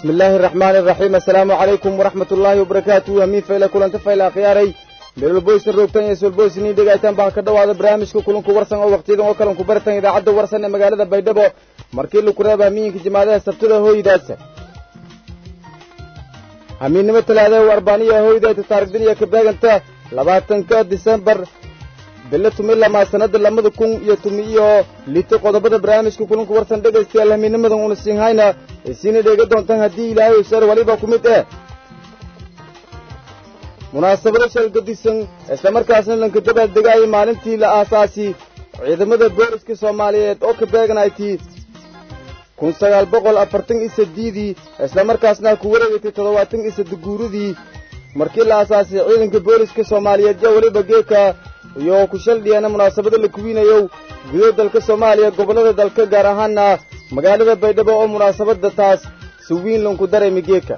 bismi illaahi araxmaani araxiim assalaamu calaykum waraxmat ullaahi wabarakaatuhu hamiin fayle kulanta fayle akhyaaray meelwalboysan roogtan iyo solboysniin dhegaytaan baa ka dhowaada barnaamijka kulanku warsan oo wakhtiyadan oo kalanku bartan idaacadda warsan ee magaalada baydhabo markii laku reeba hamiinka jimaadaha sabtada hooydaasa hamiinnimo talaadaha arbaaniya hooydayta taarikdiniya ka beeganta labaatanka disembar bilo tumi lamaa sanada labada kun iyo tumi iyo lito qodobada barnaamijka kulanku warsan dhegaystayaal hamiinnimadan una siinhayna isiina dheega doontaan haddii ilaahay usar waliba ku mid eh munaasabado shalgadisan islamarkaasna lanka dabaaldegaayo maalintii la aasaasi ciidamada booliska soomaaliyeed oo ka beeganaytii kun sagaal boqol afartan iyo sadiidii islamarkaasna ku wareegatay toddobaatan iyo sadde guuridii markii la aasaasay ciidanka booliska soomaaliyeed iyo weliba geeka iyo ku shaldhiyana munaasabado la kuwiinayow gudo dalka soomaaliya gobollada dalka gaar ahaana magaalada baydhabo oo munaasabadda taas si wiin lanku dareemi geeka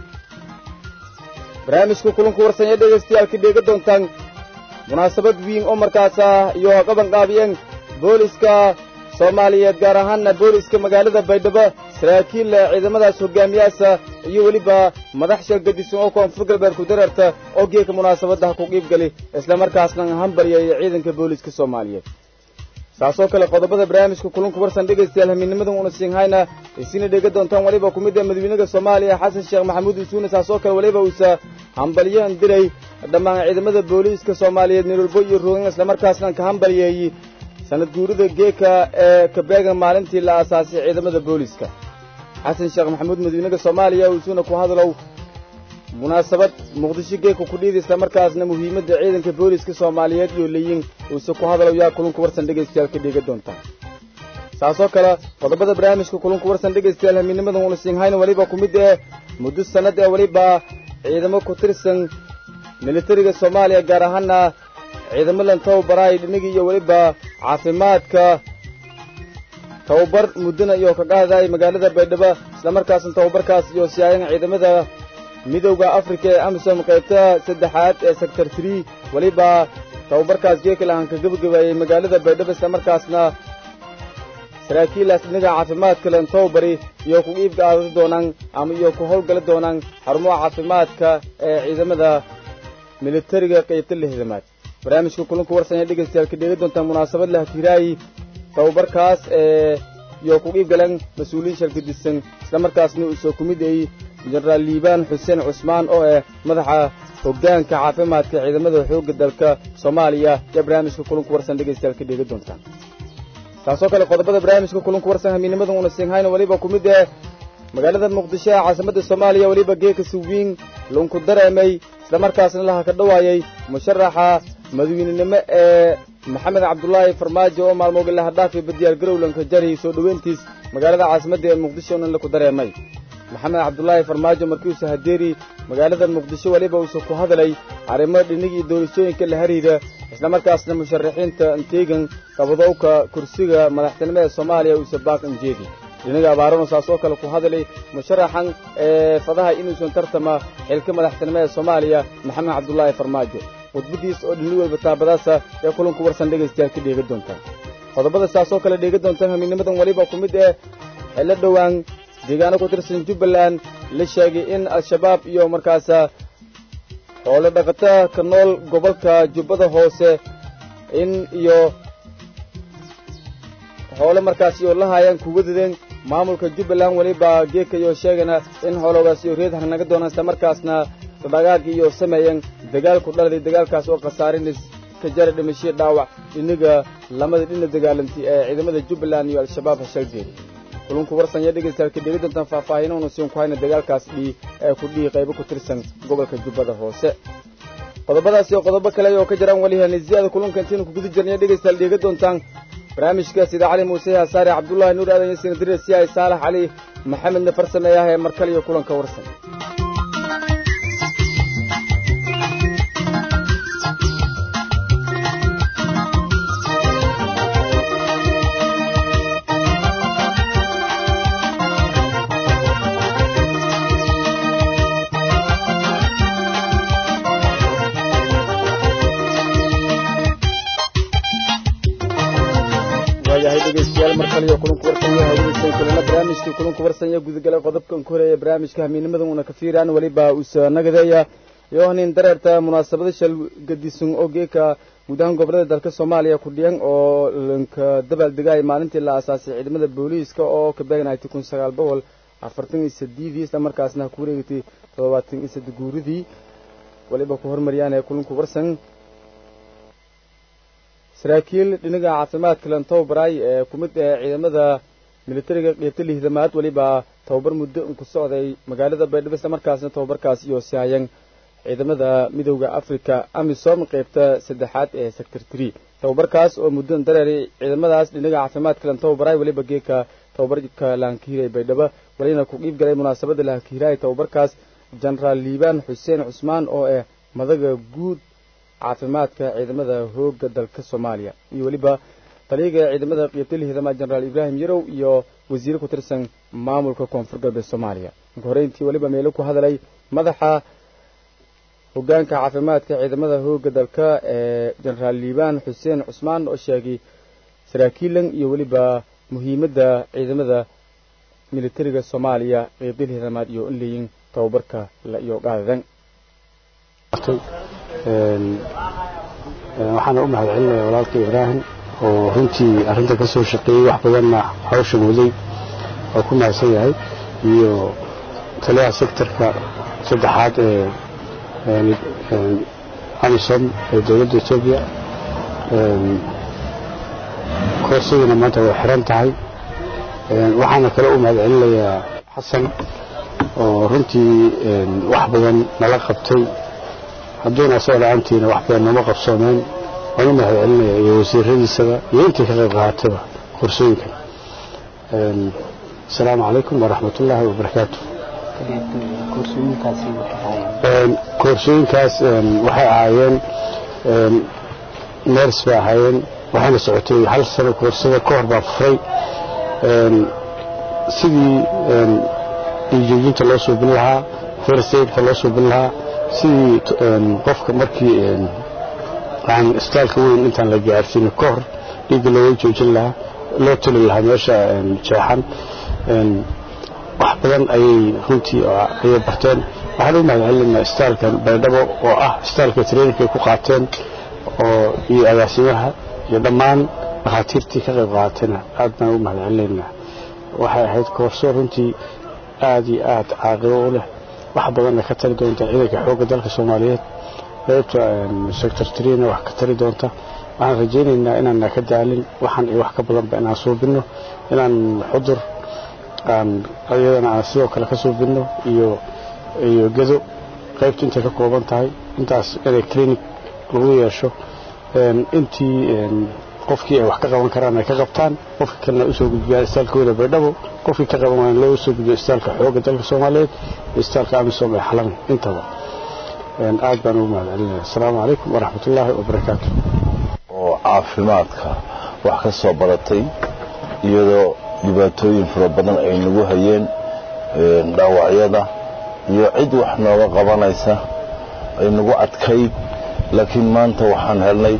barnaamijka kulanku warsanya dhegaystayaal ka dheega doontaan munaasabad wiin oo markaasa iyo qabanqaabiyeen booliska soomaaliyeed gaar ahaana booliska magaalada baydhabo saraakiil ciidamadaas hogaamiyaasa iyo weliba madax shalgadisan oo koonfur galbeed ku dareerta oo geeka munaasabadaha ku qiibgali islamarkaasna hambaryay ciidanka booliska soomaaliyeed saasoo kale qodobada barnaamijka kulanku warsan dhegaystayaal hamiinnimadan una siinhayna isina dheega doontaan weliba ku mid ah madaxweynaha soomaaliya xasan sheekh maxamuud usuune saasoo kale weliba uusa hambalyoan diray dhammaan ciidamada booliiska soomaaliyeed meelwalbo iyo roogan islamarkaasna ka hambalyeeyey sanad guurida geeka ee ka beegan maalintii la aasaasay ciidamada booliiska xasan sheekh maxamuud madaxweynaha soomaaliya usuuna ku hadlow munaasabad muqdisho geeka ku dhiida islamarkaasna muhiimadda ciidanka booliiska soomaaliyeed iyo leeyin uuse ku hadlow yaa kulunku warsan dhegaystayaal ka dheega doontaan saasoo kale qodobada barnaamijka kulunku warsan dhegaystayaal hamiinnimadan una siinhayna weliba ku mid eh muddo sannad ee weliba ciidamo ku tirsan militariga soomaaliya gaar ahaana ciidamo lan tababaraay dhinigii iyo weliba caafimaadka tababar muddana iyo ka qaadaay magaalada baydhabo islamarkaasna tababarkaas iyo siyaayan ciidamada midowda afrika ee amisom qaybta saddexaad ee sector tree weliba tababarkaas geekalahan ka gebagabeeyey magaalada baydhabo islamarkaasna saraakiilaas dhinaga caafimaadka len tababari iyo ku iibka aadadi doonaan ama iyo ku howlgali doonaan xarumaha caafimaadka ee ciidamada militariga qaybta lixdamaad barnaamijka kulanku warsanya dhegaystayaal ka dheega doontaan munaasabad lah tiraayi tababarkaas ee iyo ku qiib galan mas-uuliyiin shalgadisan islamarkaasna uu soo ku mid ayey jenaraal liibaan xuseen cusmaan oo ah madaxa hoggaanka caafimaadka ciidamada xoogga dalka soomaaliya iyo barnaamijka kulanku warsan dhegaystayaal ka dheega doontaan taasoo kale qodobada barnaamijka kulanku warsan hamiinimadan una siinhayna weliba ku mid ah magaalada muqdisho ee caasimadda soomaaliya weliba geeka suwiin lunku dareemay islamarkaasna laha ka dhowaayay musharaxa madaweynenimo ee maxamed cabdulaahi farmaajo oo maalmooga lahadhaafi badiyaal garowlanka jari soo dhoweyntiis magaalada caasimadda ee muqdisho nan laku dareemay maxamed cabdulaahi farmaajo markiiuusa hadeeri magaalada muqdisho weliba uusa ku hadlay arrimo dhinig iyo doorashooyinka la hariira islamarkaasna musharaxiinta anteegan qabadowka kursiga madaxtinimo ee soomaaliya uusa baaq anjeedi dhinaga abaarano saasoo kale ku hadlay musharaxan ee fadaha inuusan tartama xilka madaxtinimo ee soomaaliya maxamed cabdulaahi farmaajo khudbadiis oo dhini walba taabadaasa ee kulanku warsan dhegaystayaal ka dheega doontaan qodobada saasoo kale dheega doontaan hamiinnimadan weliba ku mid eh xillo dhowaan deegaano ku tirsan jubbaland la sheegay in al-shabaab iyo markaasa xoolo dhaqata ka nool gobolka jubbada hoose in iyo xoolo markaas iyo la haayaan kuga dadeen maamulka jubbaland weliba geeka iyo sheegana in xooloogaas iyo reed harnaga doonaan islamarkaasna dhagaag iyo sameeyeen dagaal ku dhaladay dagaalkaas oo khasaarinis ka jara dhimashiyo dhaawac dhiniga lamada dhina dagaalantay ee ciidamada jubbaland iyo al-shabaab hashalgeed kulunku warsanya dhegaystayaal ka dheega doontaan faahfaahinuuna siin ku hayna dagaalkaas dhii ee ku dhihi qaybo ku tirsan gobolka jubbada hoose qodobadaas iyo qodobo kale oo ka jiraan weli hanisiyaada kulunka intiinu kuguda jirnaya dhegaystayaal dheega doontaan barnaamijka sida cali muuse hasaare cabdullaahi nuur aadan yasiin dirir si ay saalax cali maxamedna farsameeyaah ee markale iyo kulanka warsan waayahay dhegaystayaal mar kale iyo kulanku warsan iyo hawada kulana barnaamijkii kulanku warsanya gudagala qodobkan ku horeeya barnaamijka hamiinimadan una ka fiiraan weliba usa nagadeeya yohanin dareerta munaasabada shal gadisun oo geeka guud ahaan gobolada dalka soomaaliya ku dhiyan oo lanka dabaaldegay maalintii la aasaasay ciidamada booliiska oo ka beegnaaytay kun sagaal boqol afartan iyo sideedii isla markaasna ku wareegatay toddobaatan iyo saddex guuridii waliba ku hormariyaan ee kulanku warsan saraakiil dhinaga caafimaadka lantowbaray ee ku mid ee ciidamada militariga qeybta lihdamaad weliba tababar muddo ku socday magaalada baydhabo isla markaasna tababarkaas iyo sihayan ciidamada midowda africa amisom qeybta saddexaad ee sector tree tababarkaas oo muddo dareeray ciidamadaas dhinaga caafimaadka lantowbaray weliba geeka tababarka laankihiray baydhabo walina ku qiib galay munaasabada laankihiray tababarkaas jenaraal liibaan xuseen cusmaan oo ah madaga guud caafimaadka ciidamada hooga dalka soomaaliya iyo weliba taliyaga ciidamada qeybta lihdamaad jenaraal ibraahim yarow iyo wasiire ku tirsan maamulka koonfur galbeed soomaaliya marka horeyntii weliba meelo ku hadalay madaxa hogaanka caafimaadka ciidamada hooga dalka ee jenaraal liibaan xuseen cusmaan oo sheegay saraakiilan iyo weliba muhiimadda ciidamada militariga soomaaliya qeybta lihdamaad iyo in leeyin tababarka la iyo qaadadan waxaana u mahad celinaya walaalka ibraahim oo runtii arrinta ka soo shaqeeyey wax badanna hawsha waday oo ku mahadsan yahay iyo taliyaha sektorka saddexaad ee amisom ee dowladda etoobiya koorsaduna maanta way xiran tahay waxaana kale u mahad celinayaa xasan oo runtii wax badan nala qabtay hadduuna asagoo la-aantiina wax badan nooma qabsoomeen waan u mahad celinaya iyo wasiiradiisaba iyo intii ka qayb qaatayba korsooyinkan asalaamu calaykum waraxmat ullaahi wabarakaatu koorsooyinkaas waxay ahaayeen ners bay ahaayeen waxayna socotay hal sano koorsada ka hor baa furay sidii dhiijoojinta loo suubin lahaa firsaidka loo suubin lahaa sidii qofka markii aan isbitaalka weyn intaan la gaarsiin ka hor dhiigga looga joojin lahaa loo tuli lahaa meesha jeexan wax badan ayay runtii ayay barteen waxaan u mahad celinaa isbitaalkan baydhabo oo ah isbitaalka traininka ay ku qaateen oo iyo agaasimaha iyo dhammaan dhakhaatiirtii ka qayb qaatayna aad baan u mahad celinaynaa waxay ahayd koorso runtii aad iyo aad caaqibo u leh wax badanna ka tari doonta ciidanka xoogga dalka soomaaliyeed qaybta sector trina wax ka tari doonta waxaan rajaynaynaa inaanna ka daalin waxaan iyo wax ka badanba inaan suubinno inaan xudur aan iyadana aan sidoo kale ka suubinno iyo iyo gedo qaybta intay ka kooban tahay intaas inay clinic lagu yeesho intii qofkii ay wax ka qaban karaan ay ka qabtaan qofkii kalena usoo gudbiyaan istaalka weyne baydhabo qofkii ka qaban waana loo soo gudbiyo istaalka xoogga dalka soomaaliyeed iyo istaalka amisom ee xalan intaba aad baan ugu mahad celinaya asalaamu calaykum waraxmat ullaahi wabarakaatu oo caafimaadka wax ka soo baratay iyadoo dhibaatooyin fara badan ay nagu hayeen dhaawacyada iyo cid wax nooga qabanaysa ay nagu adkayd laakiin maanta waxaan helnay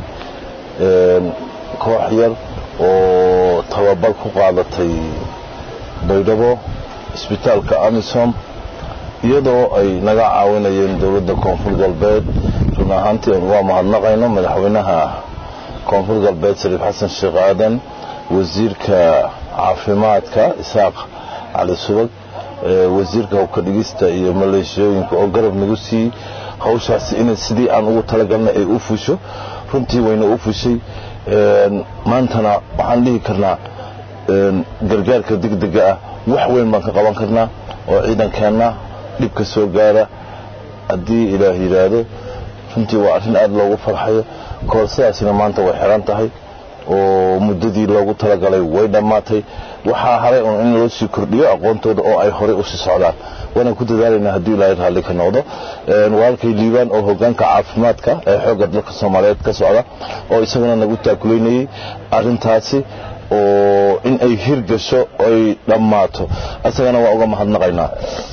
koox yar oo tababar ku qaadatay baydhabo isbitaalka amisom iyadoo ay naga caawinayeen dowladda koonfur galbeed run ahaantii waa mahadnaqayno madaxweynaha koonfur galbeed sariif xasan sheekh aadan wasiirka caafimaadka isaaq cali subag wasiirka hubka dhigista iyo maleeshiyooyinka oo garab nagu siiyey hawshaasi inay sidii aan ugu talagalnay ay u fusho runtii wayna u fushay maantana waxaan dhihi karnaa gargaarka degdega ah wax weyn baan ka qaban karnaa oo ciidankeenna dhibka soo gaara haddii ilaah yidhaahdo runtii waa arrin aad loogu farxayo koorsadaasina maanta way xiran tahay oo muddadii loogu talagalay way dhammaatay waxaa haray un in loo sii kordhiyo aqoontooda oo ay horey usii socdaan waana ku dadaalaynaa haddii ilaahay raalli ka noqdo walaalkay liibaan oo hogaanka caafimaadka ee xoogga dalka soomaaliyeed ka socda oo isaguna nagu taakulaynayey arrintaasi oo in ay hirgasho ay dhammaato isagana waa uga mahadnaqaynaa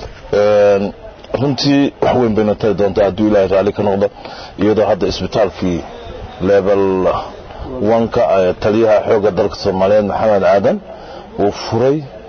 runtii wax weyn bayna tari doontaa hadduu ilaahay raalli ka noqdo iyadoo hadda isbitaalkii level wanka taliyaha xoogga dalka soomaaliyeed maxamed aadan uu furay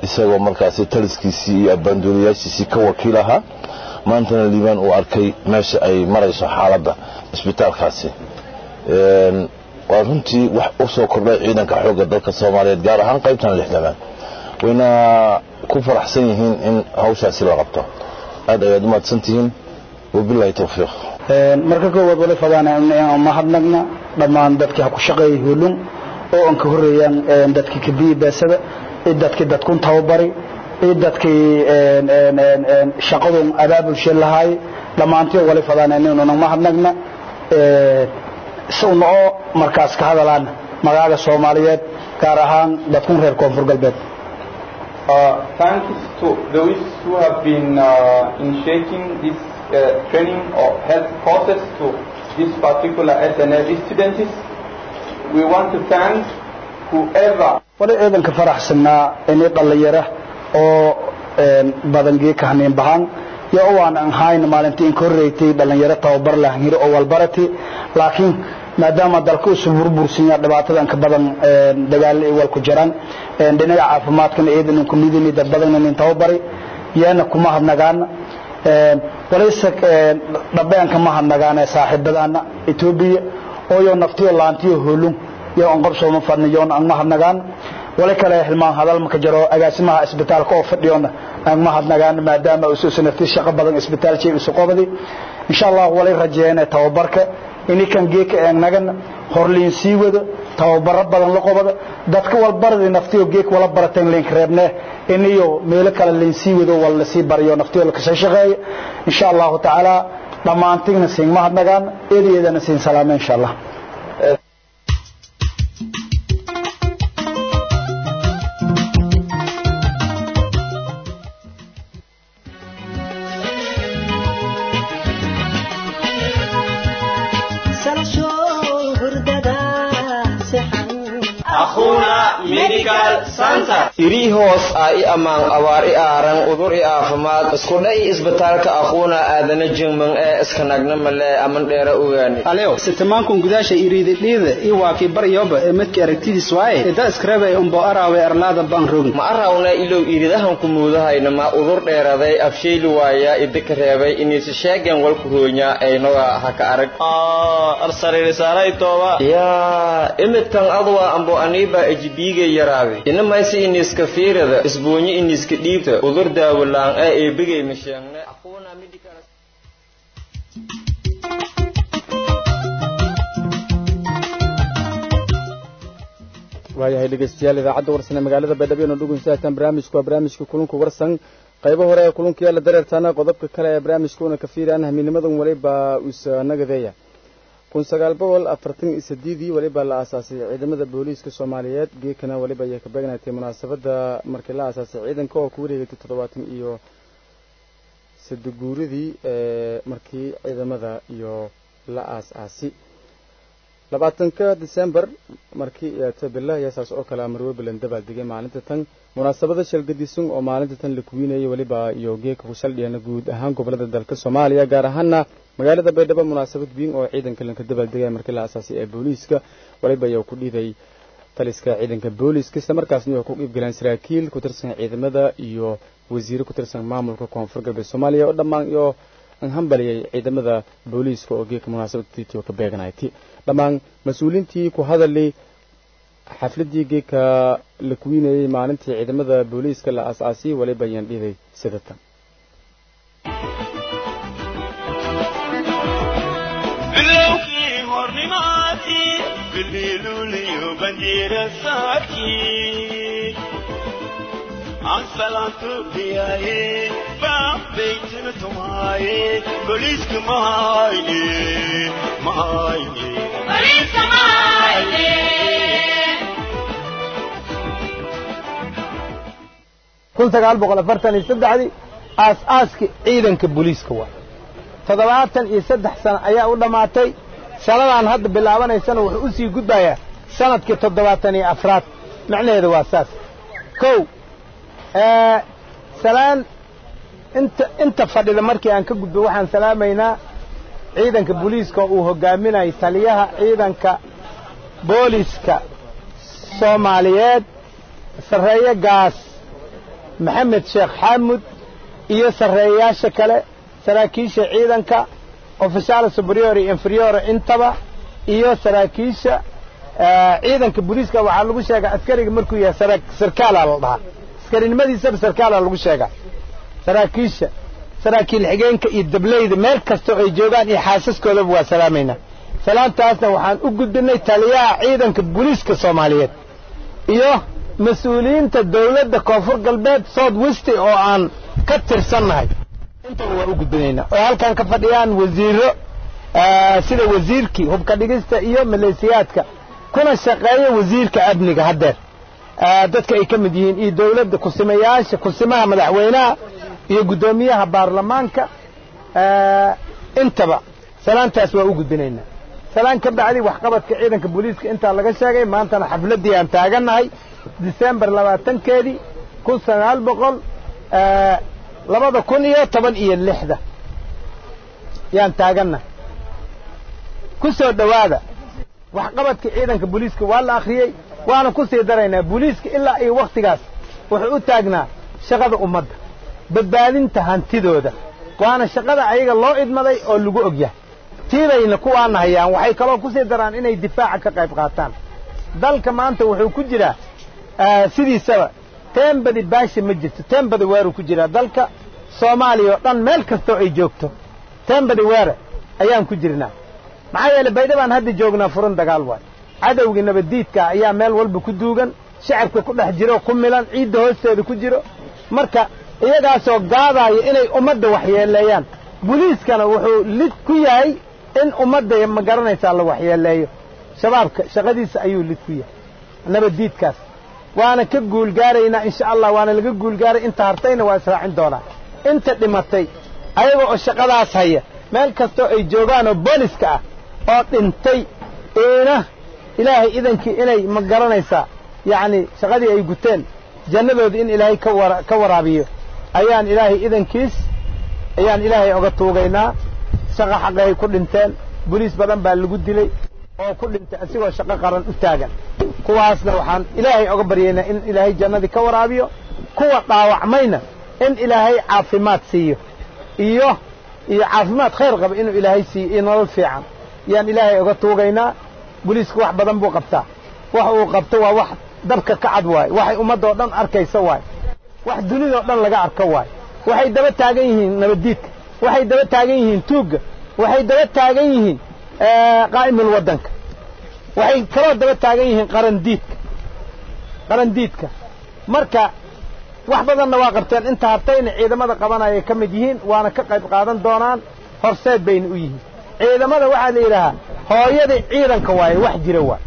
isagoo markaasi taliskiisii iyo abbaanduulayaashiisii ka wakiil ahaa maantana liibaan uu arkay meesha ay marayso xaaladda isbitaalkaasi waa runtii wax u soo kordhay ciidanka xoogga dalka soomaaliyeed gaar ahaan qaybtan lixdanaad wayna ku faraxsan yihiin in hawshaasi la qabto aad ayaad u mahadsantihiin wabilaahi towfiiq marka koowaad wali fadaana inaan mahadnagna dhammaan dadkii ha ku shaqeeyay hulun oo aan ka horeeyaan dadkii kabiyi beesada iyo dadkii dadkun tababari iyo dadkii shaqadun abaabulshe lahaay dhammaantii wali fadaana inaynu mahadnagna isaguna oo markaas ka hadalaan magaaga soomaaliyeed gaar ahaan dadkun reer koonfur galbeed thanks to those who have been uh, initiating this uh, training or health process to this particular SNL students. We want to thank whoever. wali ciidanka faraxsanaa inay dhallinyara oo badangii ka haniin bahan yo waan aan hayn maalintii in ka horreeytay dhallinyaro tababar lahan hiro oo walbarati laakiin maadaama dalka usu burbursinya dhibaatadan ka badan dagaalo ay wal ku jiraan dhinaca caafimaadkana ciidan ku lidini dad badan in tababari yana kuma hadnagaan walayse dhabeenka ma hadnagaan saaxiibadana Ethiopia oo yo naftiyo laantiyo hulun yo aan qabso ma fadniyo aan ma hadnagaan wala kale hilmaan hadal ma ka jiro agaasimaha isbitaalka oo fadhiyona aan ma hadnagaan maadaama uu soo sanafti shaqo badan isbitaalkii uu qabadi insha Allah wali rajeeyna tababarka inay kan geeka eegnagan horliin sii wado tababaro badan la qabada dadka walbarada naftiyo geek wala barateen link reebne inayo meelo kale leen sii wado wala sii bariyo naftiyo la ka shaqeeyo insha Allah taala dhamaantigna siin ma hadnagaan eedeedana siin salaamo insha Allah irii hoos ah i ammaan abaar i aaran udur i aafimaad iskudha i isbitaalka aquuna aadana jingman ee iskanagna male aman dheera ogaani aleo sitamankun gudaasha iriididhiida i waakii baryoba ee midka aragtidiis waaye ida iskarebe umbo araawe arlaada baan rogin ma arawna ilow iridahan ku muudahayna ma udur dheeraday afshayli waaya idika reebay iniisi sheegen walku roonya aynoga haka arag yaa imidkan adwa ambo aniiba ejibiiga yaraabe inamaysi iniska fiirada isboonyi iniska dhiibta udur daawalaan ee eebigay masheegne waayahay dhegeystayaal idaacadda warsan ee magaalada baydhabo ino dhugunsaatan barnaamijku waa barnaamijka kulunka warsan qaybo hore ee kulunka yaala dareertaana qodobka kale ee barnaamijka una ka fiiraan hamiinimadan waliba usa nagadeeya kun sagaal boqol afartan iyo sideedii waliba la aasaasay ciidamada booliiska soomaaliyeed geekana waliba ayay ka beegnatay munaasabadda markii la aasaasay ciidanka oo ku wareegatay toddobaatan iyo sadeguuradii ee markii ciidamada iyo la aas-aasi labaatanka december markii tabila ayaa saas oo kale marwebland dabaaldegay maalinta tan munaasabada shalgadisun oo maalinta tan la kuwinayay weliba iyo geeka ku saldhiyana guud ahaan gobolada dalka soomaaliya gaar ahaana magaalada baydhabo munaasabad weyn oo ciidanka lanka dabaaldegaya markii la asaasay ee booliiska waliba ayaa ku dhiiday taliska ciidanka booliiska isla markaasna waxay ku qiibgaleen saraakiil ku tirsan ciidamada iyo wasiiro ku tirsan maamulka koonfur galbeed soomaaliya oo dhammaan iyo hambaliyay ciidamada booliiska oo geeka munaasabadtiitio ka beeganayti dhammaan mas-uuliintii ku hadalay xafladii geeka la kuwinayay maalintii ciidamada booliiska la aas-aasiyey waliba ayaan dhiday sida tan ansalantu diyaye baabeytina tumaye boliiska mahayne mahayne kun sagaal boqol afartan iyo saddexdii aas-aaskii ciidanka booliiska waa toddobaatan iyo saddex sano ayaa u dhammaatay sanadan hadda bilaabanaysana wuxuu u sii gudbayaa sanadkii toddobaatan iyo afraad macnaheeda waa saas kow salaan inta inta fadhida markii aan ka gudbo waxaan salaamaynaa ciidanka booliiska uu hogaaminayay taliyaha ciidanka booliiska soomaaliyeed sarreeye gaas maxamed sheekh xaamud iyo sarreeyayaasha kale saraakiisha ciidanka ofishaal superior iyo inferior intaba iyo saraakiisha ciidanka booliiska waxaa lagu sheegaa askariga markuu yahay sarkaala la dhahaa askarinimadiisaba sarkaala lagu sheegaa saraakiisha saraakiil xigeenka iyo dableyda meel kastoo ay joogaan iyo xaasaskoodaba waa salaamaynaa salaantaasna waxaan u gudbinay taliyaha ciidanka booliiska soomaaliyeed iyo mas-uuliyiinta dawladda koonfur galbeed south westi oo aan ka tirsannahay intaba waa u gudbinaynaa oo halkan ka fadhiyaan wasiiro sida wasiirkii hubka dhigista iyo maleesiyaadka kuna shaqeeya wasiirka amniga haddeer dadka ay ka mid yihiin iyo dawladda kusimayaasha kusimaha madaxweynaha iyo guddoomiyaha baarlamaanka intaba salaantaas waa u gudbinaynaa salaan ka bacdi waxqabadka ciidanka booliiska intaa laga sheegay maantana xafladdii aan taagannahay disembar labaatankeedii kun sagaal boqol labada kun iyo toban iyo lixda yaan taagannahay ku soo dhowaada waxqabadka ciidanka booliiska waa la akhriyey waana ku sii daraynaa booliiska ilaa iyo wakhtigaas wuxuu u taagnaa shaqada ummadda badbaadinta hantidooda waana shaqada ayaga loo idmaday oo lagu og yahay tiibayna kuwaana hayaan waxay kaloo ku sii daraan inay difaaca ka qayb qaataan dalka maanta wuxuu ku jiraa sidiisaba teembadi baasha ma jirto teembadi weeruu ku jiraa dalka soomaaliya oo dhan meel kastoo ay joogto teembadi weere ayaan ku jirnaa maxaa yeeley baydhabaan hadda joognaa furan dagaal waay cadowgii nabaddiidka ayaa meel walba ku duugan shacabka ku dhex jiro ku milan ciidda hoosteeda ku jiro marka iyagaasoo gaadaaya inay ummadda waxyeeleeyaan buliiskana wuxuu lid ku yahay in ummadda ma garanaysaa la waxyeeleeyo shabaabka shaqadiisa ayuu lid ku yahay nabaddiidkaas waana ka guulgaaraynaa insha allah waana laga guulgaaray inta hartayna waa israacin doonaa inta dhimatay ayaga oo shaqadaas haya meel kastoo ay joogaan oo booliska ah oo dhintay iina ilaahay idankii inay ma garanaysaa yacni shaqadii ay guteen jannadooda in ilaahay ka wara ka waraabiyo ayaan ilaahay idankiis ayaan ilaahay oga tuugaynaa shaqo xaqay ku dhinteen boliis badan baa lagu dilay oo ku dhintay asigoo shaqo qaran u taagan kuwaasna waxaan ilaahay oga baryaynaa in ilaahay jannadii ka waraabiyo kuwa dhaawacmayna in ilaahay caafimaad siiyo iyo iyo caafimaad khayr qaba inuu ilaahay siiyo iyo nolol fiican yaan ilaahay oga tuugaynaa boliisku wax badan buu qabtaa wax uu qabto waa wax dabka ka cad waaye waxay ummaddoo dhan arkaysa waaye wax dunidoo dhan laga arko waaye waxay daba taagan yihiin nabaddiidka waxay daba taagan yihiin tuugga waxay daba taagan yihiin qaa'imul waddanka waxay kaloo daba taagan yihiin qarandiidka qarandiidka marka wax badanna waa qabteen inta hartayna ciidamada qabanayay ka mid yihiin waana ka qayb qaadan doonaan horseed bayna u yihiin ciidamada waxaa la yidhaahaa hooyadii ciidanka waaye wax jira waay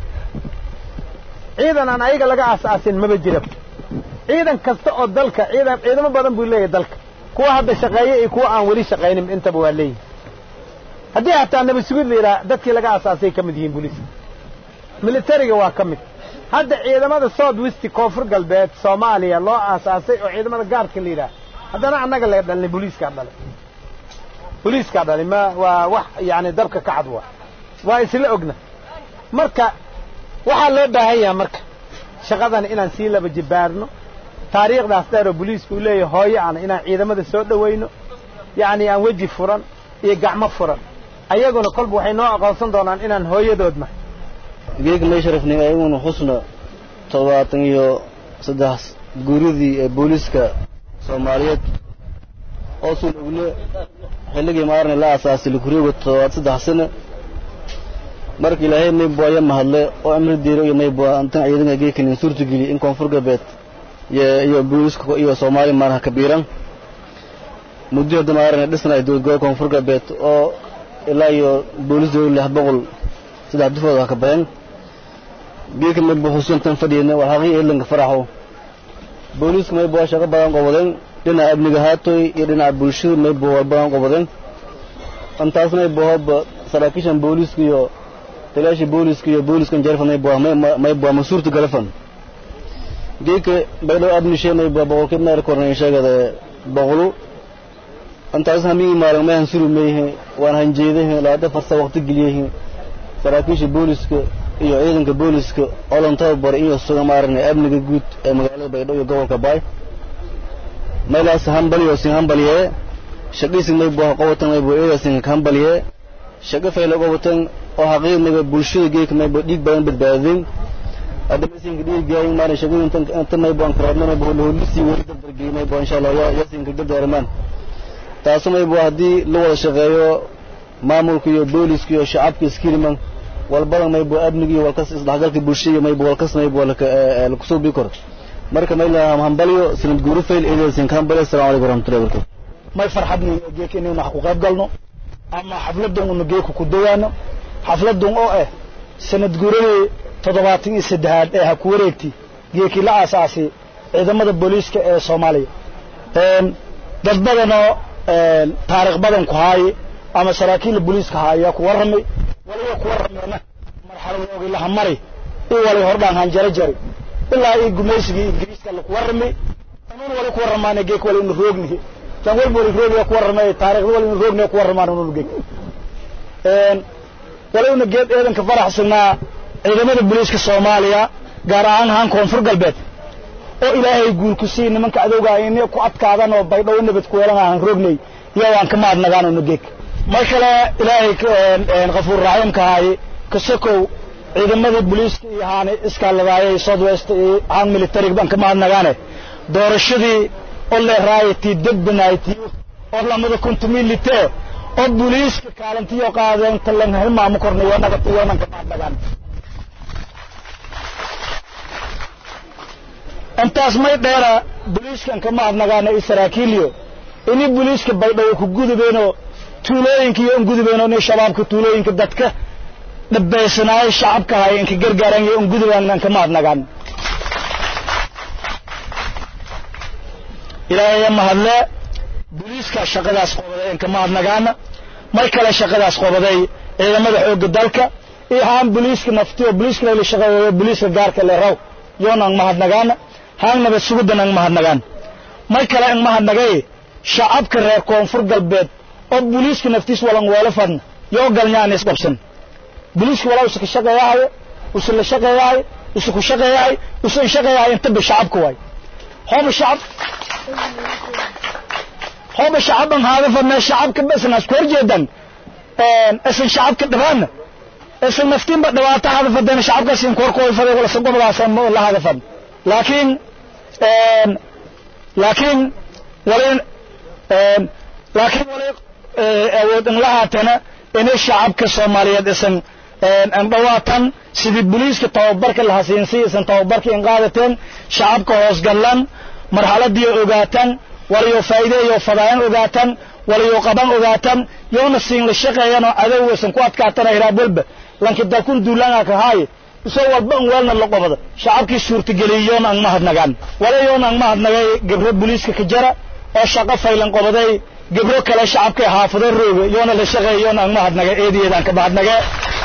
ciidan aan ayaga laga aas-aasin maba jira ciidan kasta oo dalka ciidan ciidamo badan buu leeyahay dalka kuwa hadda shaqeeya iyo kuwa aan weli shaqaynin intaba waa leeyihin haddii hataa nabasugid la yidhaha dadkii laga aasaasay ka mid yihiin booliiska militariga waa ka mid hadda ciidamada south westi koonfur galbeed soomaaliya loo aasaasay oo ciidamada gaarka la yidhaha haddana annaga laga dhalnay booliiskaa dhalay booliiskaa dhalay ma waa wax yacni dabka ka cad waa waa isla ogna marka waxaa loo baahan yaha marka shaqadana inaan sii laba jibaarno taariikhdaas dheer oo boliisku uu leeyahay hooyo ana inaan ciidamada soo dhowayno yacni aan weji furan iyo gacmo furan ayaguna kolba waxay noo aqoonsan doonaan inaan hooyadood nahay geega may sharafnay ayaguna xusna toddobaatan iyo saddex guuridii ee booliiska soomaaliyeed oo suul ogle xilligii maarnay la aasaasay likureego toddobaad saddex sano marka ilaahay maybo aya mahadle oo amri diiro iyo maybo antan ciidanka geekanin suurtageliy in koonfur galbeed iyo iyo booliiska iyo soomaali maarha kabiiran muddo hadda maarnay dhisnay dowlad gobolka koonfur galbeed oo ilaa iyo booliis dowlad lix boqol saddex dufood waa ka badan geeka maybo xusuuntan fadhiyna waa xaqii eedlanka faraxo booliiska maybo waa shaqo badan qobodeen dhinaca amniga haatoy iyo dhinaca bulshada maybo waa badan qobodeen intaas maybo hobba saraakiishan booliiska iyo taliyaasha booliiska iyo booliiskan jarfan maybo maybo ma suurta galafan geeka baydhow abnishe maybo boqolkiib meel kornay sheegada boqolu intaas hamigi maalin mahan suru meehe waan hanjeedahe laada farsa waqti geliyehe saraakiisha booliiska iyo ciidanka booliiska olan tababar iyo suga maarnay amniga guud ee magaalada baydhabo iyo gobolka baay maylaas hambaliyo sin hambaliye shaqhiisig may buu qowatan may buu eedasin hambaliye shaqo fayla qowatan oo xaqiiq may bulshada geeka may buu dhiig badan badbaadin hadda masinka dhiigaayin maalin shaqadii inta may buu ankarabna may buu holisi weli dardargey may buu insha allah yasinka dardaarmaan taasu may buu haddii la wada shaqeeyo maamulka iyo booliska iyo shacabka iskiriman walbadan may buu amniga iyo walkas isdhexgalka bulshada may buu walkas may buu laku soo bii karo marka may lahaa hambalyo sanad guuru fail eedasin ka hambalyo assalamu alaykum warahmatullahi wabarakatu may farxadni geeka inaynu wax ku qayb galno ama xafladan unu geeka ku dawaano xafladan oo ah sanad guuradii toddobaatan iyo saddexaad ee ha ku wareegti geekii la aasaasay ciidamada booliiska ee soomaaliya dad badanoo taariikh badan ku haaye ama saraakiilla booliiska haaya ku warramay waliba ku warrameena marxaladoogi laha mari i wali hordhaan hanjaro jari ilaa ii gumaysigii ingiriiska laku warramay anuun wali ku warramaana geek wali inu roognihi tan walba wali roogniya ku warramay taariikhda wali inu roogniya ku warramaan unun geek wali una geed eedanka faraxsanaa ciidamada booliiska soomaaliya gaar ahaan ahaan koonfur galbeed oo ilaahay guul ku sii nimanka adowga in ku adkaadan oo baydhow nabad ku yeelan aan roognay iyo waan ka maadnagaan oo geek mar kale ilaahay qafuur raxiimka ahay kasakow ciidamada booliiska iyo haani iskaaladaayay south west iyo haan military baan ka maadnagaane doorashadii oo leeraayati degbanayti oo lamada kuntumilite oo booliiska kaalintiyo qaadeen talan hilmaamu kornay wanaga tiyonan ka maadnagaan intaas may dheera booliiskan ka maadnagaana iyo saraakiiliyo ini booliiska baydhabo ku gudubeenoo tuulooyinka iyo un gudubeenoo ni shabaabka tuulooyinka dadka dhabaysanaayo shacabka haya inka gargaaran iyo un gudubaanan ka maadnagaan ilaahaya mahadle booliiska shaqadaas qobaday in ka maadnagaana mar kale shaqadaas qobaday ciidamada xoogga dalka iyo haan booliiska naftiyo booliiska la shaqeeyo booliiska gaarka le raw yoonaan mahadnagaana haan nabad sugudan ang mahadnagaan mar kale ang mahadnagay shacabka reer koonfur galbeed oo booliiska naftiis walan weelo fadna yoo galnyaan is qabsan booliiska walaa usa ka shaqeeyahayo usa la shaqeeyahay usa ku shaqeeyahay usa in shaqeeyahay intaba shacabka waay hooba shacab hooba shacaban haada fadna shacabka basan asku horjeedan isan shacabka dhabaana isan naftiinba dhibaato hada fadana shacabkaas in korkooy faday wala sagobadaas la hada fad laakiin laakiin wali laakiin wali awood in la haatana inay shacabka soomaaliyeed isan an dhawaatan sidii booliiska tababarka la hasiinsi isan tababarka in qaadateen shacabka hoos gallan marxaladii ogaataan waliyo faa'iideeyo fadaayan ogaataan waliyo qaban ogaataan yoona siin la shaqeeyanoo adow isan ku adkaatana hiraab walba lanki dalkun duulaanga ka haaye isoo walba an weelna la qobada shacabkii suurtageliyey yoona ang mahadnagaan wala yoona ang mahadnagay gebro booliiska ka jara oo shaqo faylan qobaday gebro kale shacabkay haafado rooga yoona la shaqeey yoona ang mahadnagay eediyeedaan ka mahadnagee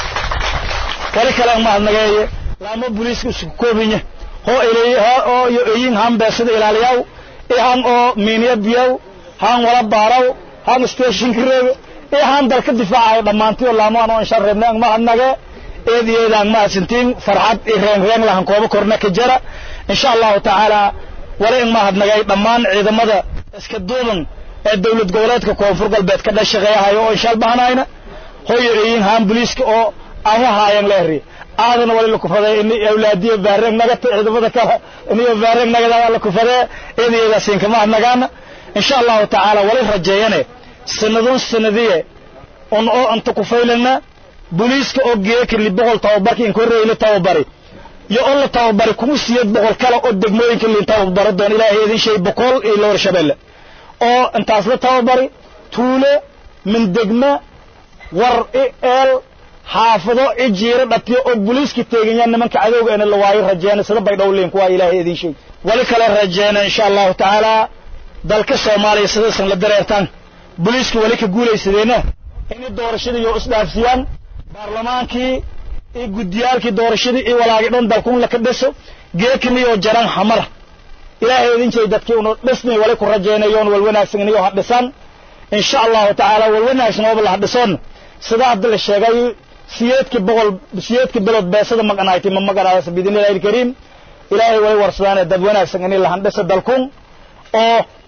wali kale ang mahadnagay laamo booliiska isku koobinya hoo ilay oo iyo eyin han beesada ilaaliyaw i han oo miiniya biyaw han wala baaraw han stationka rooga i han dalka difaacayo dhammaantiyo laamo anoo inshaan reebnay ang mahadnagee eediyeeda ang mahadsantiin farxad i reen reen lahan kooba korna ka jara insha allahu tacaala wali ang mahadnagay dhammaan ciidamada iska duuban ee dowlad goboleedka koonfur galbeed ka dhashaqeeyahayo oo inshaal bahanayna hoyo eyin haan booliiska oo aan wahaayan leeri aadana wali lakufaday ini awlaadiyo baareen nagata ciidamada kale iniyo baareen nagada lakufadee eedayeedaasin kama hadnagaana insha allahu tacaala wali rajeeyane sanadun sanadiye un oo anta kufaylana booliiska oo geeka li boqol tababarka in korreey la tababari iyo oo la tababari kuma siiyad boqol kale oo degmooyinka liin tababaro doon ilaahay idin shay boqol iyo loor shabeelle oo intaas la tababari tuule min degma war i eel xaafado i jiiro dhatiyo oo booliiska teeganyaan nimanka cadowga ina la waayo rajeena sida bay dhowliin kuwaa ilaahay idin sheeg wali kale rajeena insha allahu tacaala dalka soomaaliya sidaysan la dareertaan booliiska wali ka guulaysadeena inay doorashadii iyo isdhaafsiyaan baarlamaankii iyo guddiyaalkii doorashadii iyo walaagi dhan dalkun laka dhiso geekaniyo jaran xamara ilaahay idin jeey dadkii unu dhisni wali ku rajaynayoon wal wanaagsan iniyo ha dhisan insha allahu tacaala wal wanaagsan ooba la hadhisoon sida hadda la sheegay siyeedkii boqol siyeedkii bilood beesada maqanaaytay ma maqanaayas biidnillahi alkariim ilaahay way warsadaane dad wanaagsan inay la handhiso dalkun oo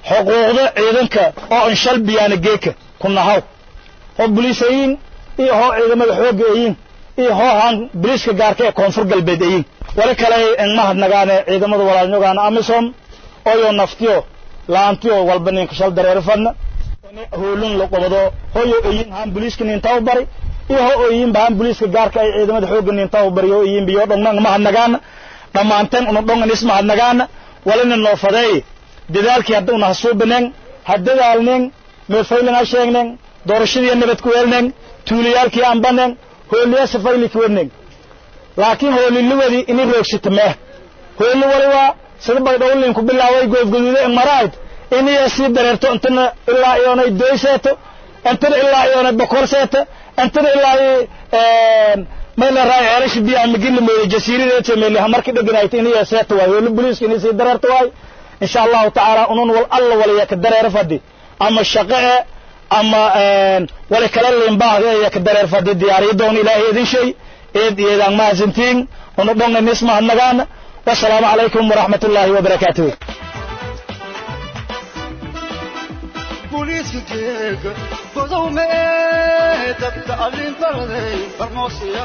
xuquuqda ciidanka oo anshal biyaana geeka ku nahaw hoo buliisayiin iyo hoo ciidamada xoogga eyiin iyo hoo haan buliiska gaarka ee koonfur galbeed eyiin wali kale en mahadnagaane ciidamada walaalnyogaana amisom oyo naftiyo laantiyo walba ninka shal dareero fadna hoolun la qobado hoyo eyiin haan buliiska nintaa u bari iyo ho eyiin bahan buliiska gaarka ay ciidamada xoogga nintaa u bari oo eyiin biyo dhongnan mahadnagaana dhammaanteen una dhongan is mahadnagaana walina noo fadeey dadaalkii hadda una hasuubaneen ha dadaalneen meelfaylan ha sheegneen doorashadii nabad ku weelneen tuulayaalkii anbaneen hooliya safayli ku wadneen laakiin hooliliwadii ini roogsita meeh hooli wali waa sida baydhowlin ku bilaaway goofgaduude en marahayd iniya sii dareerto intana ilaa iyoonay doy seeto intana ilaa iyoonay bokor seeto intana ilaa mayla raay ceelashi biyaha magila mooye jasiiradeete meeliha markii dheganayta iniya seeto waay hooli buliiska ini sii dareerto waay insha allahu tacaala unun wal alla waliya ka dareero fadhi ama shaqo e ama wali kala liinbaahda iyo ka dareer fadhi diyaariyo doon ilaahay idin shay eed iyadaan mahadsantiin una dhongan is mahadnagaana wasalaamu calaykum waraxmat ullaahi wabarakaatuh booliiska geega godowme dadka allin baraday farmoosiya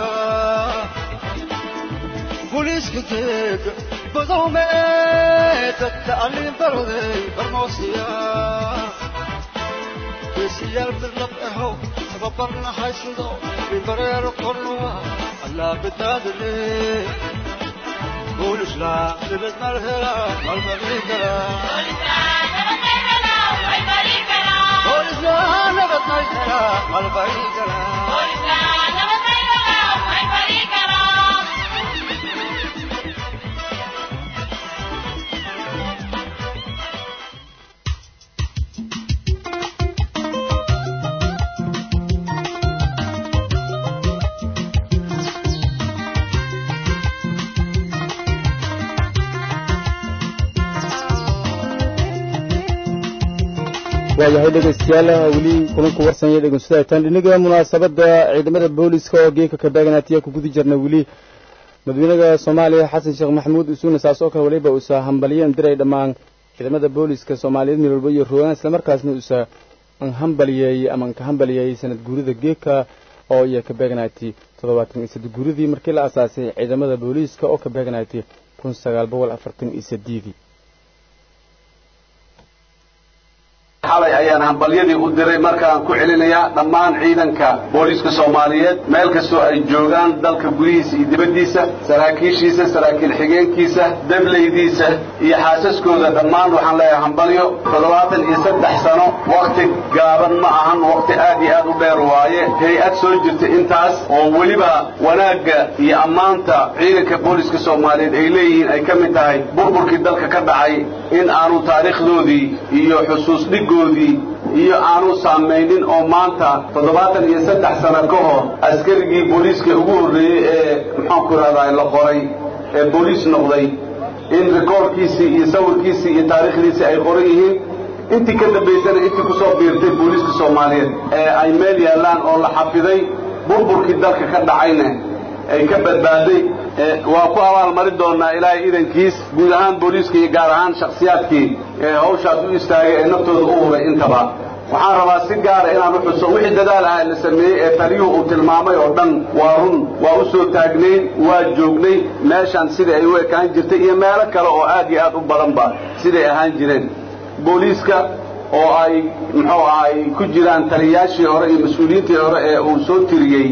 booliiska geega godowme dadka allin baraday farmoosiya geesiyaal birlab ahow tababarna haysudo bibareero kornuwa allaa badaadale boolisla nabad malhela malmaliigala boolisla nabad malhela malbaigala waayahay dhegaystayaal weli kulanku warsanya dhegeystataan dhinaga munaasabadda ciidamada booliska oo geeka ka beeganaatiya ku guda jirna weli madaxweynaha soomaaliya xasan sheekh maxamuud usuuna saas oo kale waliba uusa hambaliyeen diray dhammaan ciidamada booliska soomaaliyeed meel walba iyo rogaan islamarkaasna uusa hambaliyeeyey ama ka hambaliyeeyey sanad guurida geeka oo iya ka beeganaati toddobaatan iyo saddex guuridii markii la asaasay ciidamada booliiska oo ka beeganaati kun sagaal boqol afartan iyo saddeedii xalay ayaan hambalyadii u diray markaan ku celinayaa dhammaan ciidanka booliiska soomaaliyeed meel kastoo ay joogaan dalka gudihiisa iyo dibaddiisa saraakiishiisa saraakiil xigeenkiisa dableydiisa iyo xaasaskooda dhammaan waxaan leeyahay hambalyo toddobaatan iyo saddex sano wakhti gaaban ma ahan wakhti aad iyo aad u dheer waaye hay-ad soo jirta intaas oo weliba wanaagga iyo ammaanta ciidanka booliiska soomaaliyeed ay leeyihiin ay ka mid tahay burburkii dalka ka dhacay in aanu taariikhdoodii iyo xusuus dhig iyo aanu saamaynin oo maanta toddobaatan iyo saddex sano ka hor askarigii booliiska ugu horreeyey ee maxaanku rahdaa la qoray ee booliis noqday in rikoorkiisii iyo sawirkiisii iyo taariikhdiisii ay qoran yihiin intii ka dambaysana intii ku soo biirtay booliiska soomaaliyeed ee ay meel yaallaan oo la xafiday burburkii dalka ka dhacayna ay ka badbaaday waa ku abaalmarin doonaa ilaahay idankiis guud ahaan booliiska iyo gaar ahaan shakhsiyaadkii ee hawshaas u istaagay ee naftooda u huray intaba waxaan rabaa si gaara inaan u xuso wixii dadaal ah la sameeyey ee taliyuhu uu tilmaamay oo dhan waa run waa u soo taagnayn waa joognay meeshaan sidai ay u ekaan jirtay iyo meelo kale oo aad iyo aad u badanba siday ahaan jireen booliiska oo ay muxuu ahay ku jiraan taliyaashii hore iyo mas-uuliyiintii hore ee uu soo tiriyey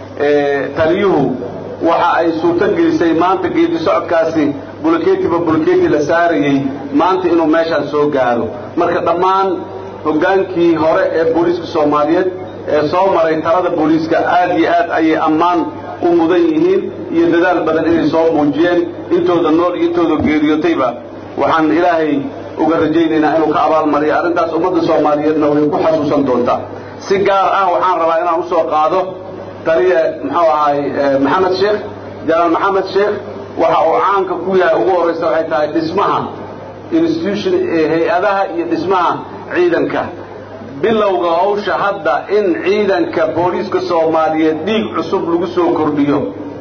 taliyuhu waxa ay suurto gelisay maanta geedi socodkaasi buloketiba buloketi la saarayey maanta inuu meeshaan soo gaaro marka dhammaan hoggaankii hore ee booliiska soomaaliyeed ee soo maray talada booliiska aad iyo aad ayay ammaan u mudan yihiin iyo dadaal badan inay soo muujiyeen intooda nool iyo intooda geeriyootayba waxaan ilaahay uga rajaynaynaa inuu ka abaalmariyo arrintaas ummadda soomaaliyeedna way ku xasuusan doontaa si gaar ah waxaan rabaa inaan u soo qaado taliye muxuu ahaay maxamed sheekh jalaal maxamed sheekh waxa uu caanka ku yahay ugu horraysa waxay tahay dhismaha institution hay-adaha iyo dhismaha ciidanka bilowga hawsha hadda in ciidanka booliiska soomaaliyeed dhiig cusub lagu soo kordhiyo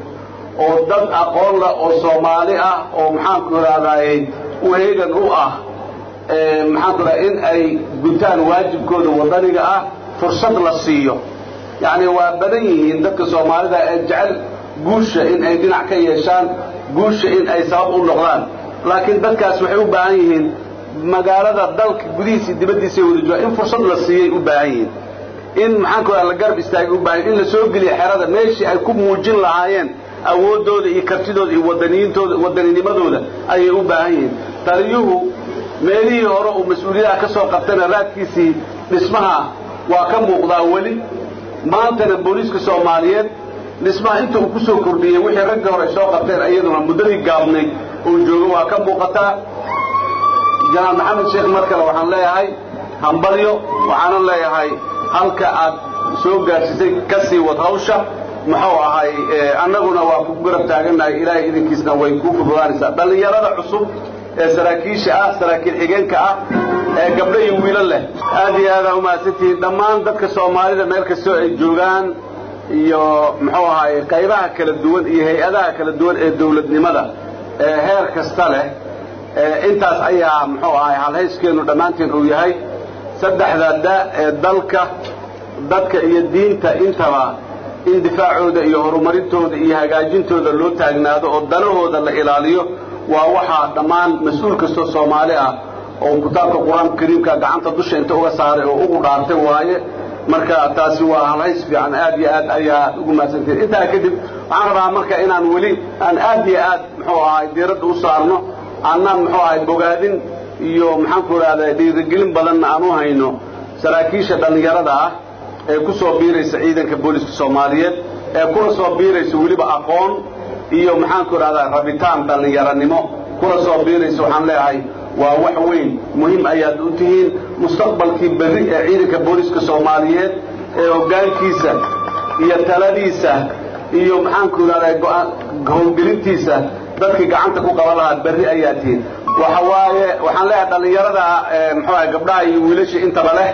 oo dad aqoon leh oo soomaali ah oo maxaanku idhahdaaye u heegan u ah maxaan ku dhaha in ay gutaan waajibkooda wadaniga ah fursad la siiyo yacni waa badan yihiin dadka soomaalida ee jecel guusha in ay dhinac ka yeeshaan guusha in ay sabab u noqdaan laakiin dadkaas waxay u baahan yihiin magaalada dalka gudihiisa dibaddiisa wada jooga in fursad la siiyay u baahan yihiin in maxaan ku dhaha la garab istaagay u baahan in la soo geliyo xerada meeshii ay ku muujin lahaayeen awooddooda iyo kartidooda iyo wadaniyiintooda waddaninimadooda ayay u baahan yihiin taliyuhu meelihii hore uu mas-uuliyadaha ka soo qabtayna raadkiisii dhismaha waa ka muuqdaa weli maantana booliiska soomaaliyeed dhismaha inta uu ku soo kordhiyey wixii ragga hore ay soo qabteen iyaduna muddadii gaabnayd uu joogo waa ka muuqataa janaal maxamed sheekh mar kale waxaan leeyahay hambalyo waxaanan leeyahay halka aad soo gaadhsisay ka sii wad hawsha muxuu ahay annaguna waa ku garab taagannahay ilaahay idinkiisna way kuu fududaanaysaa dhallinyarada cusub ee saraakiisha ah saraakiil xigeenka ah ee gabdho iyo wiilo leh aad iyo aadaa umahadsantihiin dhammaan dadka soomaalida meel kastoo ay joogaan iyo muxuu ahaay qaybaha kala duwan iyo hay-adaha kala duwan ee dawladnimada ee heer kasta leh intaas ayaa muxuu ahay halhayskeennu dhammaanteen uu yahay saddexda da ee dalka dadka iyo diinta intaba in difaacooda iyo horumarintooda iyo hagaajintooda loo taagnaado oo danahooda la ilaaliyo waa waxaa dhammaan mas-uul kastoo soomaali ah oo kitaabka qur-aanka kariimka gacanta dusha inta uga saaray oo ugu dhaartay waaye marka taasi waa halhays fiican aad iyo aad ayaa ugu mahadsantihin intaa kadib waxaan rabaa marka inaan weli aan aad iyo aad muxuu ahay diiradda u saarno annaan muxuu ahay bogaadin iyo maxaanku idhahda dhiirigelin badanna aan u hayno saraakiisha dhallinyarada ah ee ku soo biiraysa ciidanka booliska soomaaliyeed ee kuna soo biiraysa weliba aqoon iyo maxaanku idhahdaa rabitaan dhallinyaranimo kuna soo biiraysa waxaan leeyahay waa wax weyn muhiim ayaad u tihiin mustaqbalkii berri ee ciidanka booliska soomaaliyeed ee hoggaankiisa iyo taladiisa iyo maxaanku idhahdaa howlgelintiisa dadkii gacanta ku qaban lahaa berri ayaa tihiin waxa waaye waxaan leeyahay dhallinyarada muxuu ahay gabdhaha iyo wiilasha intaba leh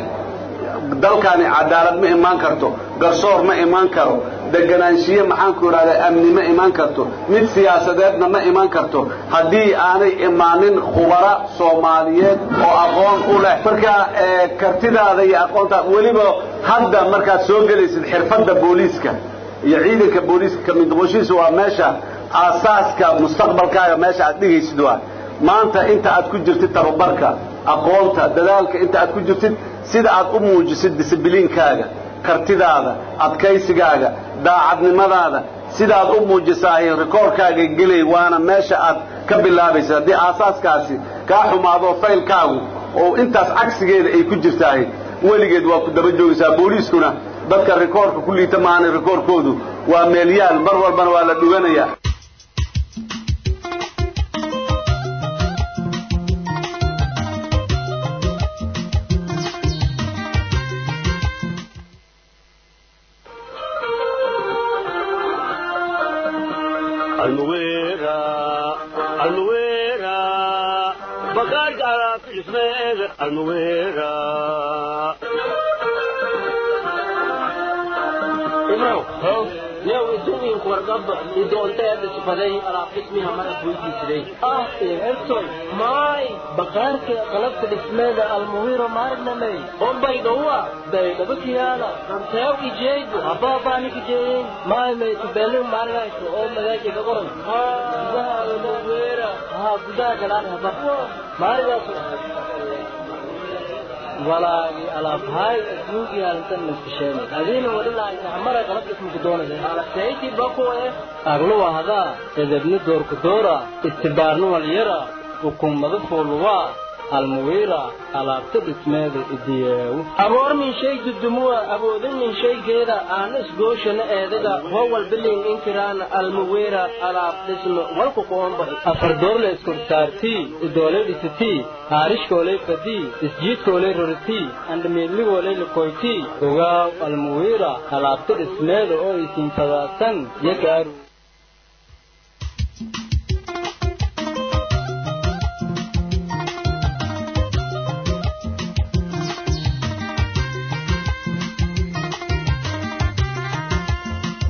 dalkani cadaalad ma imaan karto garsoor ma imaan karo deganaanshiye maxaanku idhahdaa amni ma imaan karto mid siyaasadeedna ma imaan karto haddii aanay imaanin khubara soomaaliyeed oo aqoon u leh marka kartidaada iyo aqoonta weliba hadda markaad soo gelaysid xirfadda booliiska iyo ciidanka booliiska ka mid noqoshihiisa waa meesha aasaaska mustaqbalkaaga meesha aad dhigaysid waa maanta inta aad ku jirtid tababarka aqoonta dadaalka inta aad ku jirtid sida aad u muujisid disibliinkaaga kartidaada adkaysigaaga daacadnimadaada sidaad u muujisaahay rikoorkaaga gelay waana meesha aad ka bilaabaysa haddii aasaaskaasi kaa xumaado faylkaagu oo intaas cagsigeeda ay ku jirtahay weligeed waa ku daba joogaysaa booliiskuna dadka rikoorka ku liita maahana rikoorkoodu waa meelyaal mar walbana waa la dhuganayaa maay baqaarka qalabka dhismeeda almuwiro maarnamey ombay dhowa baydhabakiyaala ranteew ijeegu habaabanik ijeeyin maay may tubeelin maarinayso oo magaaji ka qoran gudaha almuwira haa gudaha galaan haba maarigaas walaagi alaabhaay asmuugi halintan naskasheen adiina wadhilaaysa hamara qalab ismuku doonaysa alasayti bakuwe agluwa hadaa edebni doorku doora istibaarni walyara ukummada fooluwaa almuwiira alaabta dhismeeda idiyeewu aboor min shay dudumuwa awoodin min shaygeeda aan isgooshana eedaga hoo walbilin inkiraana almuwiira alaab dhisme walku qoombax afar doorle iskorsaartii idoolay dhisitii haarishkoolay fadii isjiidkoolay roritii andhamiidligoolay likoytii ogaaw almuwiira alaabta dhismeeda oo isiinfadaasan yakaaru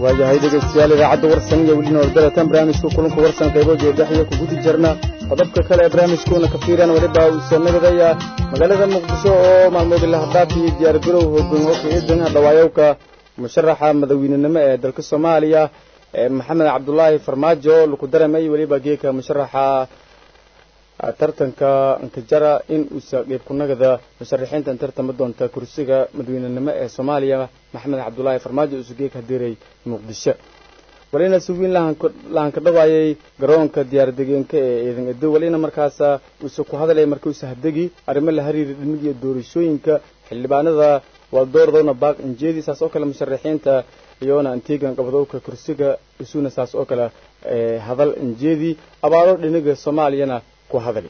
waayahay dhegeystayaal idaacadda warsan iyo weli noordalatan barnaamijka kulanka warsan qaybo jeedhaxyo ku gudi jirna qodobka kale ee barnaamijkuuna ka fiiraan weliba uusa nagadaya magaalada muqdisho oo maalmoodii lahadhaaf iyo diyaargarow hoogan oo ka-eedan dhawaayowka musharaxa madaweynenimo ee dalka soomaaliya maxamed cabdulaahi farmaajo laku daramay weliba geeka musharaxa tartanka nkajara in uusa qeyb kunagada musharaxiintan tartama doonta kursiga madaweynenimo ee soomaaliya maxamed cabdulaahi farmaajo uusa geeka hadiray muqdisho walina suwiin lahanka dhawaayay garoonka diyaaradegeenka ee ciidan edo walina markaasa uusa ku hadalaya marka uusa hadegi arrimo la hariira dhimigiiyo doorashooyinka xildhibaanada waldoordowna baaq injeedi saas oo kale musharaxiinta iyoona antigan qabadowka kursiga isuna saas oo kale hadal injeedi abaaro dhiniga soomaaliyana ku hadali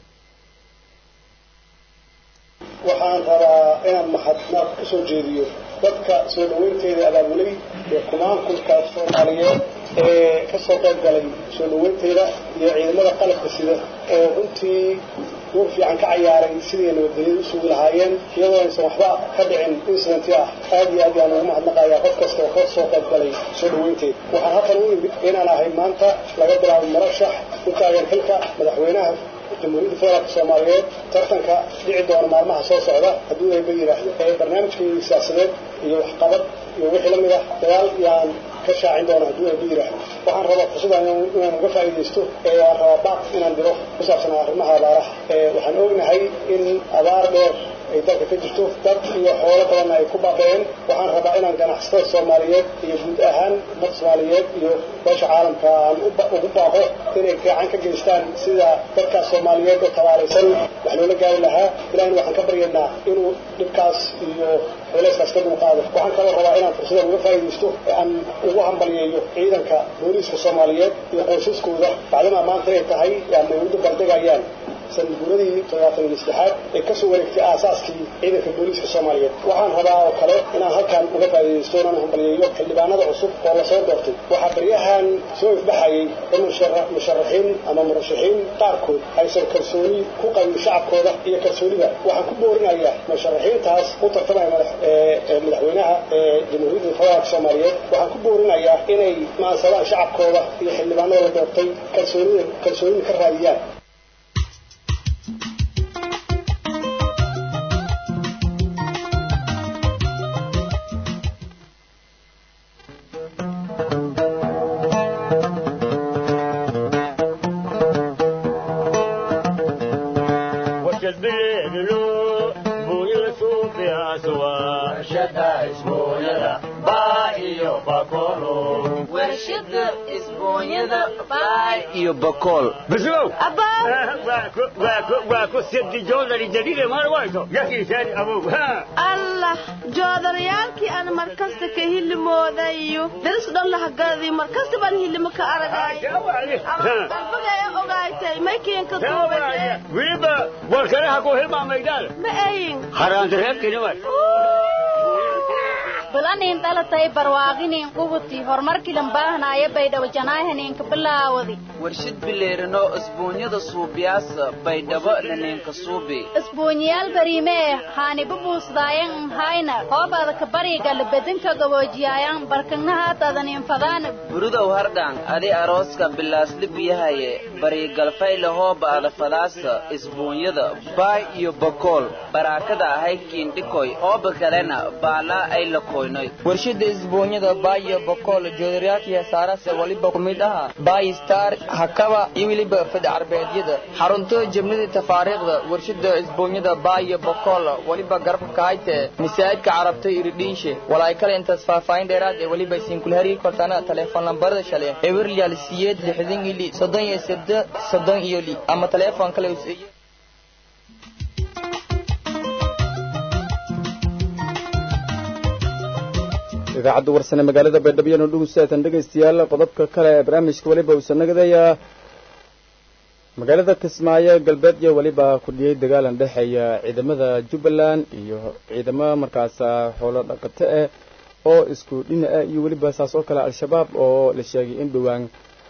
waxaan rabaa inaan mahadnaaq ka soo jeediyo dadka soo dhaweynteeda abaabulay ee kumaankulka soomaaliyeed ee ka soo qayb galay soo dhaweynteeda iyo ciidamada qalabka sida oo runtii duur fiican ka cayaaray sidii nabadgelyada u sugi lahaayeen iyadoo aysan waxba ka dhicin incidenti ah aad iyo aad yaan ugu mahadnaqayaa qof kasta oo ka soo qayb galay soo dhaweynteeda waxaan halkan u imid inaan ahay maanta laga bilaabo marashax u taagan xilka madaxweynaha jamhuuriyadda federaalka soomaaliyeed tartanka dhici doona maalmaha soo socda hadduu ayba yidhaahdo ee barnaamijkii siyaasadeed iyo waxqabad iyo wixii la mid ah dagaal yaan ka shaacin doona hadduu ayba yidhaahdo waxaan rabaa fursaddan inaan uga faa'iidaysto ee waan rabaa baaq inaan diro ku saabsanaa arrimaha abaaraha waxaan ognahay in abaar dheer ay dalka ka jirto dad iyo xoolo badanna ay ku baabeen waxaan rabaa inaan ganacsatada soomaaliyeed iyo guud ahaan dad soomaaliyeed iyo beesha caalamka aan ugu baaqo inay gacan ka geystaan sida dadkaas soomaaliyeed oo tabaaraysan wax loola gaari lahaa ilahina waxaan ka baryaynaa inuu dhibkaas iyo culayskaas ka dulqaado waxaan kaloo rabaa inaan fursadan uga faa'iidaysto aan ugu hambalyeeyo ciidanka booliiska soomaaliyeed iyo qoysaskooda bacdamaa maanta ay tahay yaana ay u dabaldegayaan sanadguuradii toddobaatan iyo saddexaad ee kasoo wareegtay aasaaskii ciidanka booliiska soomaaliyeed waxaan rabaa oo kale inaan halkan uga faa'iidaysto inaan hambalyeeyo xildhibaanada cusub oo lasoo doortay waxaa baryahan soo ifbaxayay in musharaxiin ama murashaxiin qaarkood aysan kalsooni ku qabin shacabkooda iyo kalsoonida waxaan ku boorinayaa musharaxiintaas u tartamaya madaxweynaha jamhuuriyadda federaalka soomaaliyeed waxaan ku boorinayaa inay maansadaan shacabkooda iyo xildhibaanada la doortay kalsoonida kalsoonida ka raadiyaan iyo bakool bislow waa ku sirdi joodari jadide mar wayto yakiisaan abow allah joodarayaalkii aan markasta ka hilimoodayo daris dhan lahagadi markasta baan hilimo ka aragayarbagaya ogaaytay maykiinka tuubade wiliba warkanaha ku hilmaamaydaan ma ayin haraantareebkinima bulanin dhalatay barwaaqinin qubuti horumarkilan baahnaayo baydhabo janaahaninka bilaawadi warshid bileerino isbuunyada suubiyaasa baydhabo naninka suubi isbuunyaal bariimee haanibu buusdaayan nhayna hoobaada ka baryigala bedinka gaboojiyaayan barkagnahaatadanin fadaana burudow hardhaan adi arooska bilaasli biyahaye baryigalfayle hoobaada fadaasa isbuunyada baay iyo bakool baraakada ahay kiindhikoy hooba kalena baalaa ay la koynoy warshada isbuunyada baayo bakool joodaryaakii saarase waliba ku mid aha baay star hakaba iyo weliba fadhi carbeedyada xarunto jabnida tafaariikhda warshada isbuunyada baayo bakool waliba garabka kahayte masaajidka carabta iridhiishe walaay kale intaas faahfaahin dheeraad ee weliba isiinkulhari kortana teleefon lambarada shale ewerlyal siyeed lixdan iyo li soddon iyo sede soddon iyo li ama teleefon kale useeye idaacadda warsane magaalada baydhabo iyanu dhugusatan dhegaystayaal qodobka kale ee barnaamijka weliba uusan nagadaya magaalada kismaayo galbeed iyo weliba ku dhiyey dagaalan dhexeeya ciidamada jubbaland iyo ciidamo markaas xoolo dhaqato ah oo isku dhina ah iyo weliba saas oo kale al-shabaab oo la sheegay in dhowaan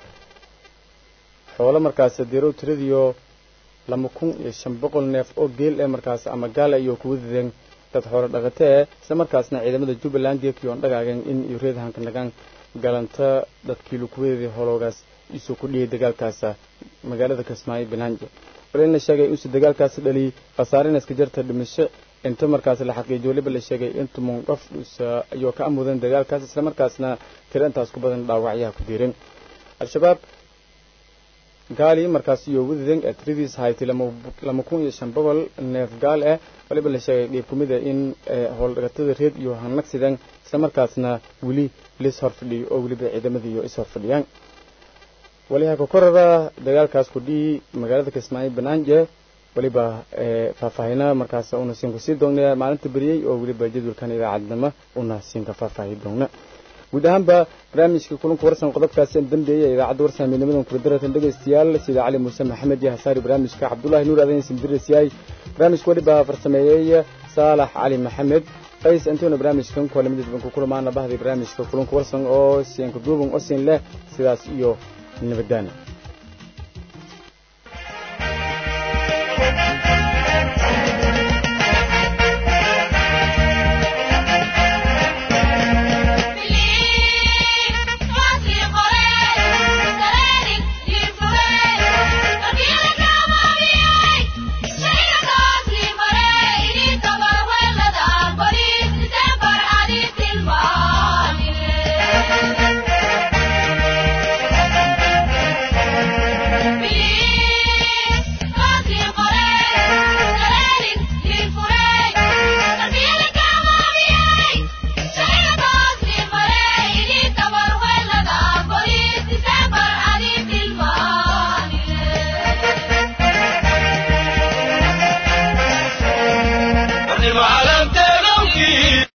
xoolo markaas dirow tiradiyo laba kun iyo shan boqol neef oo geel eh markaas ama gaala iyo kuwa dideen dad xoolo dhaqatee isla markaasna ciidamada jubbaland geekii oon dhagaagan in iyo reedhanka nagaan galanta dadkii lukuwadeedii holoogaas isuu ku dhiyay dagaalkaasa magaalada kismaayo banaajo walina sheegay insu dagaalkaasi dhaliyay khasaarina iska jarta dhimasho inta markaas la xaqiijiyo waliba la sheegay intu munqaf ayuu ka amudan dagaalkaas isla markaasna tiro intaas ku badan dhaawacyaha ku diiran al-shabaab gaali markaas iyo wadadan ee tiradiis haytay lama kun iyo shan boqol neef gaal ah waliba la sheegay dhiib kumid ah in howldhagatada reed iyo hanagsidan isla markaasna weli lis horfadhiyo oo weliba ciidamadii iyo is horfadhiyaan waliha kokorada dagaalkaas ku dhihi magaalada kismaayo banaanje waliba faahfaahina markaas una siinka sii doona maalinta beriyey oo weliba jadwalkan idaacadnimo una siinka faahfaahi doona guud ahaanba barnaamijka kulanka warsan qodobkaasi dambeeya idaacadda warsan midnimadan kuradaratan dhegaystayaal sida cali muuse maxamed iyo hasaari barnaamijka cabdullaahi nuur adayn simdiris yahay barnaamijka waliba farsameeyey saalax cali maxamed qays intuuna barnaamijkan kulamadiis banku kulamaana bahday barnaamijka kulanka warsan oo siinka duuban osin leh sidaas iyo nabadaana